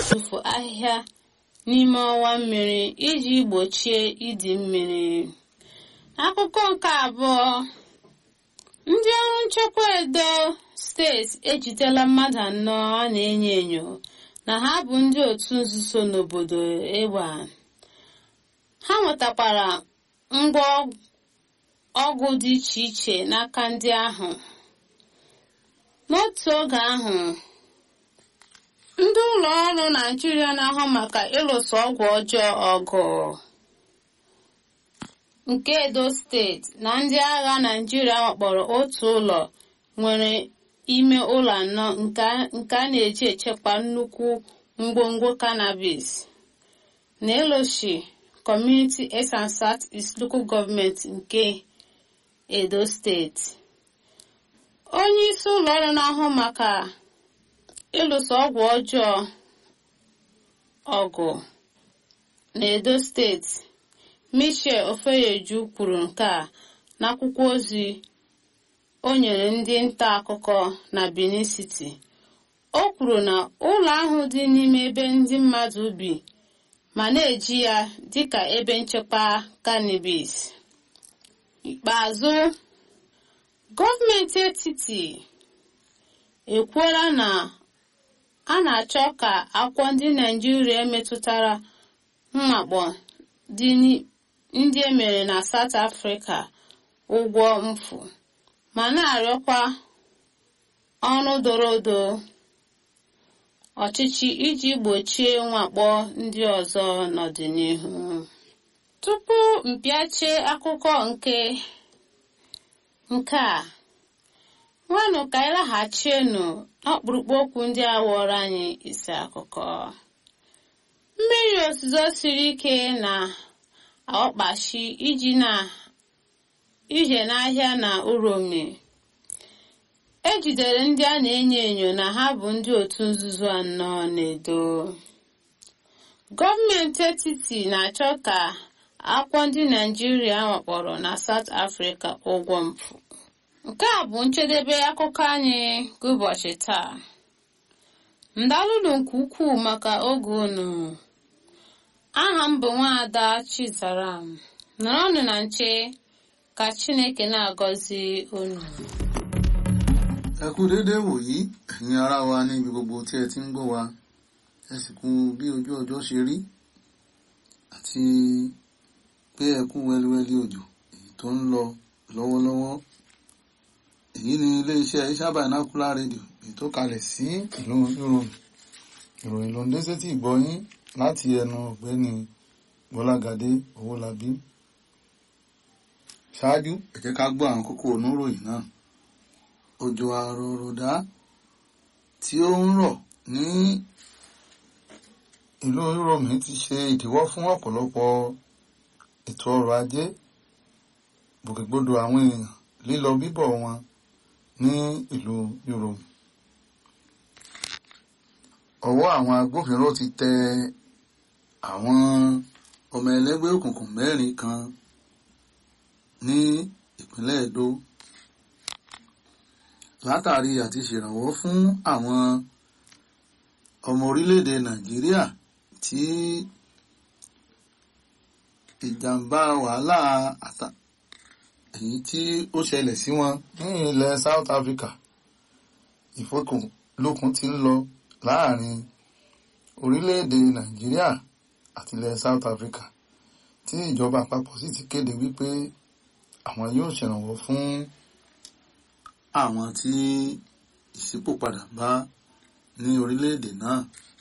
tụfu ahịhịa n'ime ọwa mmiri iji gbochie ịdị mmiri akụkọ nke abụọ ndị ọrụ nchekwa edo steeti ejidela mmadụ anọ a na-enyo enyo na ha bụ ndị otu nzuzo n'obodo egba ha nwetakwara ngwa ọgwụ dị iche iche n'aka ndị ahụ n'otu oge ahụ ndị ụlọ ọrụ naijiria na-ahụ maka ịlụso ọgwụ ọjọọ ọgụ nke edo steeti na ndị agha naijiria wakpọrọ otu ụlọ nwere ime ụlọ anọ nke a na-eji echekwa nnukwu ngwongwo cannabis na eloshi community east and south east local gọọmenti nke edo steeti onye isi ụlọ ọrụ na-ahụ maka ịlụso ọgwụ ọjọọ ọgụ na edo steeti michel ofeyeju kwuru nke a n'akwụkwọ ozi o nyere ndị nta akụkọ na benin city o kwuru na ụlọ ahụ dị n'ime ebe ndị mmadụ bi ma na-eji ya dịka ebe nchekwa cannabis ikpeazụ gọọmenti etiti ekwuola na a na-achọ ka akwụkwọ ndị naijiria metụtara mmakpọ ndị emere na South Africa ụgwọ mfu ma na-arịọkwa ọrụ doro odo ọchịchị iji gbochie mwakpo ndị ọzọ n'ọdịnihu tupu mpịachie akụkọ nke nke a nwanụ ka anyị laghachienu n'ọkpụrụkpụ okwu ndị a wụọrọ anyị isi akụkọ mmiri ozuzo siri ike na ọkpachi iji na ije n'ahịa na uromi ejidere ndị a na-enyo enyo na ha bụ ndị otu nzuzo anọ na-edo gọọmenti etiti na-achọ ka akwụkwọ ndị naijiria wakpọrọ na South Africa ụgwọ mpụ nke a bụ njedebe akụkọ anyị nke ụbọchị taa ndalụlụ nke ukwuu maka oge unu aha m bụ nwaada Chizaram nọrọnụ na nche ka Chineke na-agọzi unu ẹ kú déédé wòyí ẹ̀yin ará wa níbi gbogbo tí ẹ ti ń gbọ́ wa ẹ sì kú bí ojú ọjọ́ ṣe rí àti pé ẹ kú wẹ́líwẹ́lí òjò èyí tó ń lọ lọ́wọ́lọ́wọ́ èyí ni iléeṣẹ́ Iṣẹ́ Binocular rédíò èyí tó kalẹ̀ sí ìlú ìròyìn ìròyìn ló ń dé sétí ìgbọ́yín láti ẹnu ọ̀gbẹ́ni Bọ́lágadé Owólabí ṣáájú ẹ jẹ́ ká gbọ́ àwọn kókó oníròyìn náà òjò àròròdá tí ó ń rọ̀ ní ìlú Uromi ti ṣe ìdíwọ́ fún ọ̀pọ̀lọpọ̀ ètò ọrọ̀ ajé gbòkègbodò àwọn èèyàn lílọ bíbọ̀ wọn ní ìlú Uromi. ọwọ́ àwọn agbófinró ti tẹ àwọn ọmọ ẹlẹ́gbẹ́ òkùnkùn mẹ́rin kan ní ìpínlẹ̀ Edo látàrí àti ṣèrànwọ́ fún àwọn ọmọ orílẹ̀-èdè Nàìjíríà tí ìjàmbá wàhálà àtà èyí tí ó ṣẹlẹ̀ sí wọn ní ilẹ̀ South Africa ìfọkànlókun ti ń lọ láàrin orílẹ̀-èdè Nàìjíríà àti ilẹ̀ South Africa tí ìjọba àpapọ̀ sì ti kéde wípé àwọn yóò ṣèrànwọ́ fún àwọn tí ìṣípòpadà bá ní orílẹ̀-èdè náà